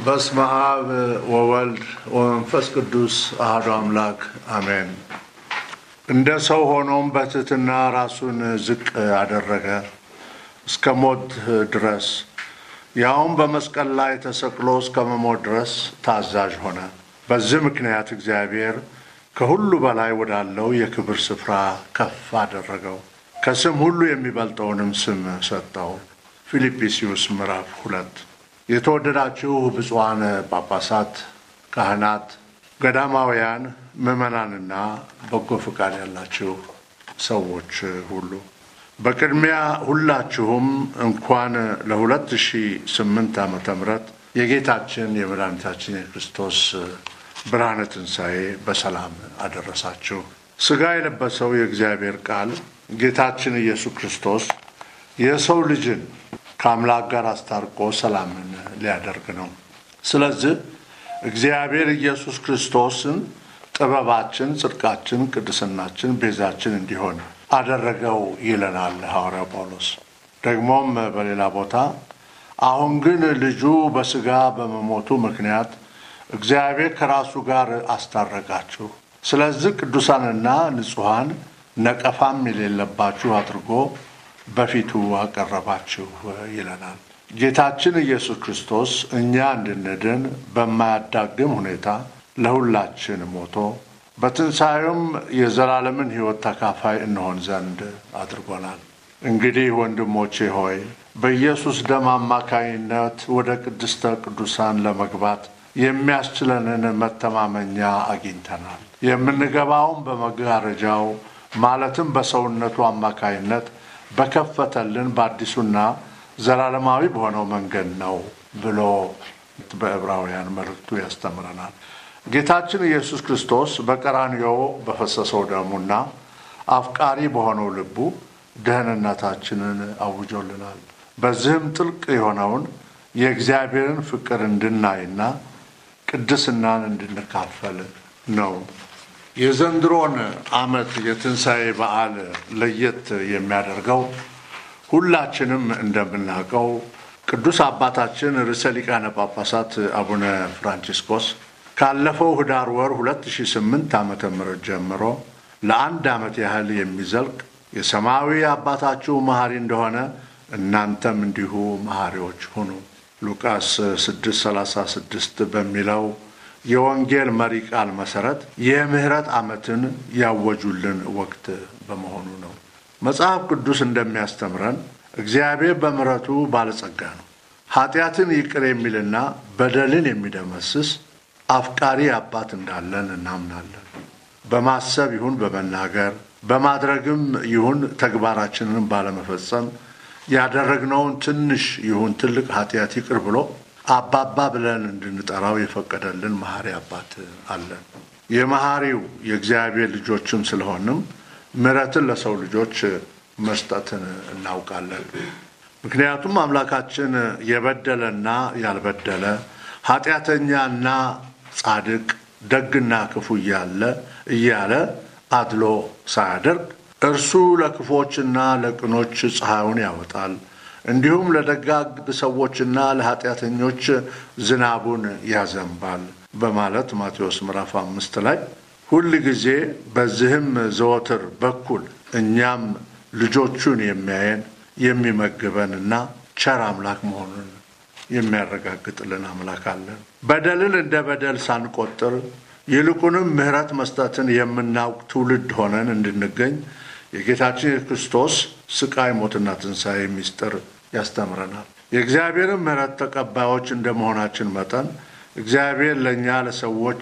በስመ አብ ወወልድ ወመንፈስ ቅዱስ አሐዱ አምላክ አሜን። እንደ ሰው ሆኖም በትሕትና ራሱን ዝቅ አደረገ እስከ ሞት ድረስ ያውም በመስቀል ላይ ተሰቅሎ እስከ መሞት ድረስ ታዛዥ ሆነ። በዚህ ምክንያት እግዚአብሔር ከሁሉ በላይ ወዳለው የክብር ስፍራ ከፍ አደረገው፣ ከስም ሁሉ የሚበልጠውንም ስም ሰጠው። ፊልጵስዩስ ምዕራፍ ሁለት የተወደዳችሁ ብፁዓን ጳጳሳት፣ ካህናት፣ ገዳማውያን፣ ምዕመናንና በጎ ፈቃድ ያላችሁ ሰዎች ሁሉ በቅድሚያ ሁላችሁም እንኳን ለ2008 ዓመተ ምህረት የጌታችን የመድኃኒታችን የክርስቶስ ብርሃነ ትንሣኤ በሰላም አደረሳችሁ። ሥጋ የለበሰው የእግዚአብሔር ቃል ጌታችን ኢየሱስ ክርስቶስ የሰው ልጅን ከአምላክ ጋር አስታርቆ ሰላምን ሊያደርግ ነው። ስለዚህ እግዚአብሔር ኢየሱስ ክርስቶስን ጥበባችን፣ ጽድቃችን፣ ቅድስናችን፣ ቤዛችን እንዲሆን አደረገው ይለናል ሐዋርያው ጳውሎስ። ደግሞም በሌላ ቦታ አሁን ግን ልጁ በሥጋ በመሞቱ ምክንያት እግዚአብሔር ከራሱ ጋር አስታረቃችሁ፣ ስለዚህ ቅዱሳንና ንጹሐን ነቀፋም የሌለባችሁ አድርጎ በፊቱ አቀረባችሁ ይለናል። ጌታችን ኢየሱስ ክርስቶስ እኛ እንድንድን በማያዳግም ሁኔታ ለሁላችን ሞቶ በትንሣኤውም የዘላለምን ሕይወት ተካፋይ እንሆን ዘንድ አድርጎናል። እንግዲህ ወንድሞቼ ሆይ በኢየሱስ ደም አማካይነት ወደ ቅድስተ ቅዱሳን ለመግባት የሚያስችለንን መተማመኛ አግኝተናል። የምንገባውም በመጋረጃው ማለትም በሰውነቱ አማካይነት በከፈተልን በአዲሱና ዘላለማዊ በሆነው መንገድ ነው ብሎ በዕብራውያን መልእክቱ ያስተምረናል። ጌታችን ኢየሱስ ክርስቶስ በቀራንዮ በፈሰሰው ደሙና አፍቃሪ በሆነው ልቡ ደህንነታችንን አውጆልናል። በዚህም ጥልቅ የሆነውን የእግዚአብሔርን ፍቅር እንድናይና ቅድስናን እንድንካፈል ነው። የዘንድሮን ዓመት የትንሣኤ በዓል ለየት የሚያደርገው ሁላችንም እንደምናውቀው ቅዱስ አባታችን ርዕሰ ሊቃነ ጳጳሳት አቡነ ፍራንቺስኮስ ካለፈው ህዳር ወር 2008 ዓመተ ምህረት ጀምሮ ለአንድ ዓመት ያህል የሚዘልቅ የሰማያዊ አባታችሁ መሐሪ እንደሆነ እናንተም እንዲሁ መሐሪዎች ሁኑ ሉቃስ 636 በሚለው የወንጌል መሪ ቃል መሰረት የምህረት ዓመትን ያወጁልን ወቅት በመሆኑ ነው። መጽሐፍ ቅዱስ እንደሚያስተምረን እግዚአብሔር በምሕረቱ ባለጸጋ ነው። ኃጢአትን ይቅር የሚልና በደልን የሚደመስስ አፍቃሪ አባት እንዳለን እናምናለን። በማሰብ ይሁን በመናገር በማድረግም ይሁን ተግባራችንን ባለመፈጸም ያደረግነውን ትንሽ ይሁን ትልቅ ኃጢአት ይቅር ብሎ አባባ ብለን እንድንጠራው የፈቀደልን መሐሪ አባት አለን። የመሐሪው የእግዚአብሔር ልጆችም ስለሆንም ምሕረትን ለሰው ልጆች መስጠትን እናውቃለን። ምክንያቱም አምላካችን የበደለና ያልበደለ ኃጢአተኛና ጻድቅ ደግና ክፉ እያለ እያለ አድሎ ሳያደርግ እርሱ ለክፎችና ለቅኖች ፀሐዩን ያወጣል እንዲሁም ለደጋግ ሰዎችና ለኃጢአተኞች ዝናቡን ያዘንባል በማለት ማቴዎስ ምዕራፍ አምስት ላይ ሁል ጊዜ በዚህም ዘወትር በኩል እኛም ልጆቹን የሚያየን የሚመግበንና ቸር አምላክ መሆኑን የሚያረጋግጥልን አምላክ አለን። በደልን እንደ በደል ሳንቆጥር ይልቁንም ምሕረት መስጠትን የምናውቅ ትውልድ ሆነን እንድንገኝ የጌታችን የክርስቶስ ስቃይ፣ ሞትና ትንሣኤ ምስጢር ያስተምረናል። የእግዚአብሔርን ምሕረት ተቀባዮች እንደ መሆናችን መጠን እግዚአብሔር ለእኛ ለሰዎች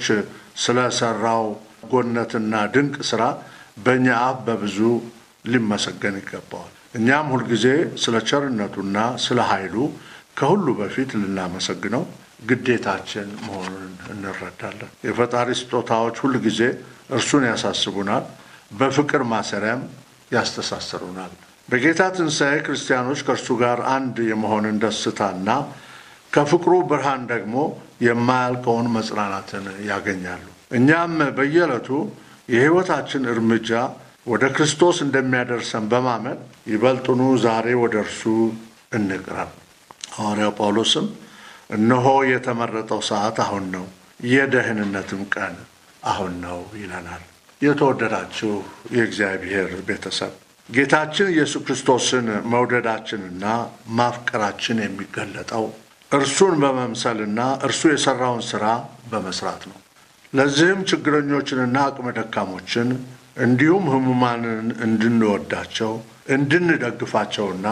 ስለሰራው ጎነትና ድንቅ ሥራ በእኛ አፍ በብዙ ሊመሰገን ይገባዋል። እኛም ሁልጊዜ ስለ ቸርነቱና ስለ ኃይሉ ከሁሉ በፊት ልናመሰግነው ግዴታችን መሆኑን እንረዳለን። የፈጣሪ ስጦታዎች ሁል ጊዜ እርሱን ያሳስቡናል፣ በፍቅር ማሰሪያም ያስተሳስሩናል። በጌታ ትንሣኤ ክርስቲያኖች ከእርሱ ጋር አንድ የመሆንን ደስታና ከፍቅሩ ብርሃን ደግሞ የማያልቀውን መጽናናትን ያገኛሉ። እኛም በየዕለቱ የሕይወታችን እርምጃ ወደ ክርስቶስ እንደሚያደርሰን በማመን ይበልጡኑ ዛሬ ወደ እርሱ እንቅረብ። ሐዋርያው ጳውሎስም እነሆ የተመረጠው ሰዓት አሁን ነው፣ የደህንነትም ቀን አሁን ነው ይለናል። የተወደዳችሁ የእግዚአብሔር ቤተሰብ ጌታችን ኢየሱስ ክርስቶስን መውደዳችንና ማፍቀራችን የሚገለጠው እርሱን በመምሰልና እርሱ የሠራውን ሥራ በመስራት ነው። ለዚህም ችግረኞችንና አቅመ ደካሞችን እንዲሁም ሕሙማንን እንድንወዳቸው እንድንደግፋቸውና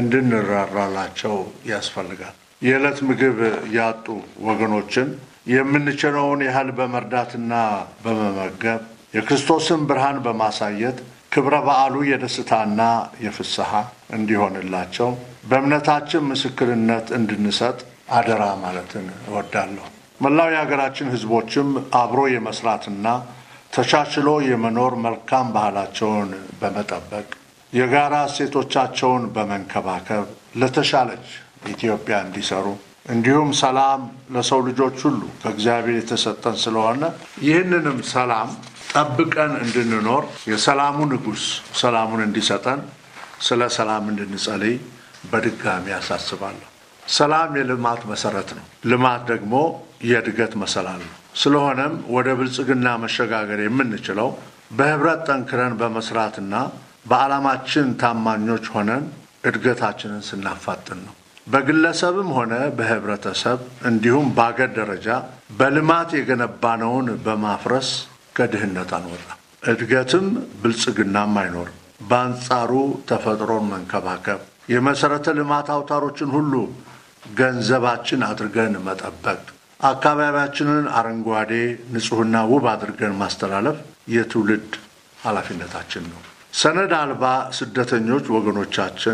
እንድንራራላቸው ያስፈልጋል። የዕለት ምግብ ያጡ ወገኖችን የምንችለውን ያህል በመርዳትና በመመገብ የክርስቶስን ብርሃን በማሳየት ክብረ በዓሉ የደስታና የፍስሐ እንዲሆንላቸው በእምነታችን ምስክርነት እንድንሰጥ አደራ ማለትን እወዳለሁ። መላው የሀገራችን ሕዝቦችም አብሮ የመስራትና ተቻችሎ የመኖር መልካም ባህላቸውን በመጠበቅ የጋራ እሴቶቻቸውን በመንከባከብ ለተሻለች ኢትዮጵያ እንዲሰሩ እንዲሁም ሰላም ለሰው ልጆች ሁሉ ከእግዚአብሔር የተሰጠን ስለሆነ ይህንንም ሰላም ጠብቀን እንድንኖር የሰላሙ ንጉሥ ሰላሙን እንዲሰጠን ስለ ሰላም እንድንጸልይ በድጋሚ ያሳስባለሁ። ሰላም የልማት መሰረት ነው። ልማት ደግሞ የእድገት መሰላል ነው። ስለሆነም ወደ ብልጽግና መሸጋገር የምንችለው በህብረት ጠንክረን በመስራትና በዓላማችን ታማኞች ሆነን እድገታችንን ስናፋጥን ነው። በግለሰብም ሆነ በህብረተሰብ እንዲሁም በአገር ደረጃ በልማት የገነባነውን በማፍረስ ከድህነት አንወጣም። እድገትም ብልጽግናም አይኖርም። በአንጻሩ ተፈጥሮን መንከባከብ፣ የመሠረተ ልማት አውታሮችን ሁሉ ገንዘባችን አድርገን መጠበቅ፣ አካባቢያችንን አረንጓዴ፣ ንጹሕና ውብ አድርገን ማስተላለፍ የትውልድ ኃላፊነታችን ነው። ሰነድ አልባ ስደተኞች ወገኖቻችን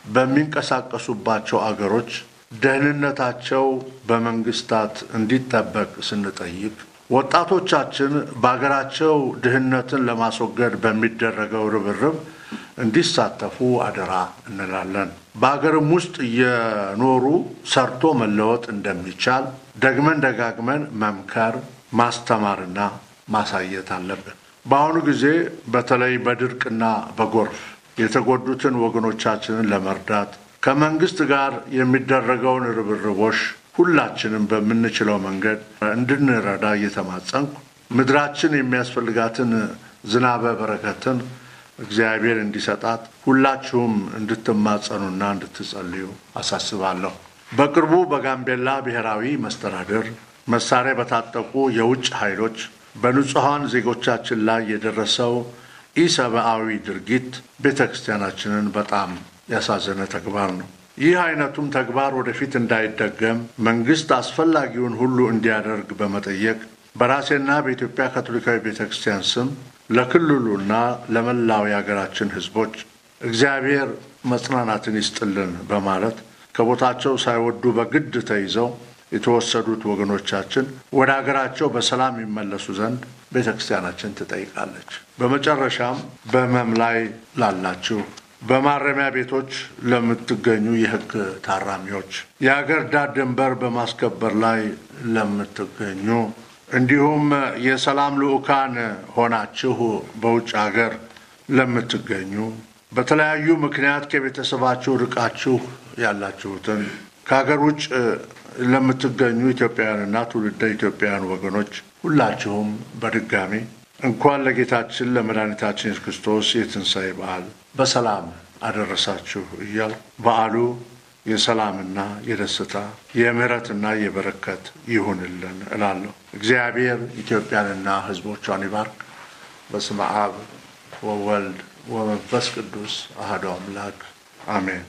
በሚንቀሳቀሱባቸው አገሮች ደህንነታቸው በመንግስታት እንዲጠበቅ ስንጠይቅ ወጣቶቻችን በአገራቸው ድህነትን ለማስወገድ በሚደረገው ርብርብ እንዲሳተፉ አደራ እንላለን። በአገርም ውስጥ እየኖሩ ሰርቶ መለወጥ እንደሚቻል ደግመን ደጋግመን መምከር፣ ማስተማርና ማሳየት አለብን። በአሁኑ ጊዜ በተለይ በድርቅና በጎርፍ የተጎዱትን ወገኖቻችንን ለመርዳት ከመንግስት ጋር የሚደረገውን ርብርቦሽ ሁላችንም በምንችለው መንገድ እንድንረዳ እየተማጸንኩ ምድራችን የሚያስፈልጋትን ዝናበ በረከትን እግዚአብሔር እንዲሰጣት ሁላችሁም እንድትማጸኑና እንድትጸልዩ አሳስባለሁ። በቅርቡ በጋምቤላ ብሔራዊ መስተዳድር መሳሪያ በታጠቁ የውጭ ኃይሎች በንጹሐን ዜጎቻችን ላይ የደረሰው ኢሰብአዊ ድርጊት ቤተ ክርስቲያናችንን በጣም ያሳዘነ ተግባር ነው። ይህ አይነቱም ተግባር ወደፊት እንዳይደገም መንግስት አስፈላጊውን ሁሉ እንዲያደርግ በመጠየቅ በራሴና በኢትዮጵያ ካቶሊካዊ ቤተ ክርስቲያን ስም ለክልሉና ለመላው የሀገራችን ሕዝቦች እግዚአብሔር መጽናናትን ይስጥልን በማለት ከቦታቸው ሳይወዱ በግድ ተይዘው የተወሰዱት ወገኖቻችን ወደ አገራቸው በሰላም ይመለሱ ዘንድ ቤተ ክርስቲያናችን ትጠይቃለች። በመጨረሻም በሕመም ላይ ላላችሁ በማረሚያ ቤቶች ለምትገኙ የሕግ ታራሚዎች፣ የአገር ዳር ድንበር በማስከበር ላይ ለምትገኙ እንዲሁም የሰላም ልዑካን ሆናችሁ በውጭ አገር ለምትገኙ በተለያዩ ምክንያት ከቤተሰባችሁ ርቃችሁ ያላችሁትን ከሀገር ውጭ ለምትገኙ ኢትዮጵያውያንና ትውልደ ኢትዮጵያውያን ወገኖች ሁላችሁም በድጋሚ እንኳን ለጌታችን ለመድኃኒታችን ኢየሱስ ክርስቶስ የትንሣኤ በዓል በሰላም አደረሳችሁ እያል በዓሉ የሰላምና የደስታ የምሕረትና የበረከት ይሁንልን እላለሁ። እግዚአብሔር ኢትዮጵያንና ሕዝቦቿን ይባርክ። በስመ አብ ወወልድ ወመንፈስ ቅዱስ አሐዱ አምላክ አሜን።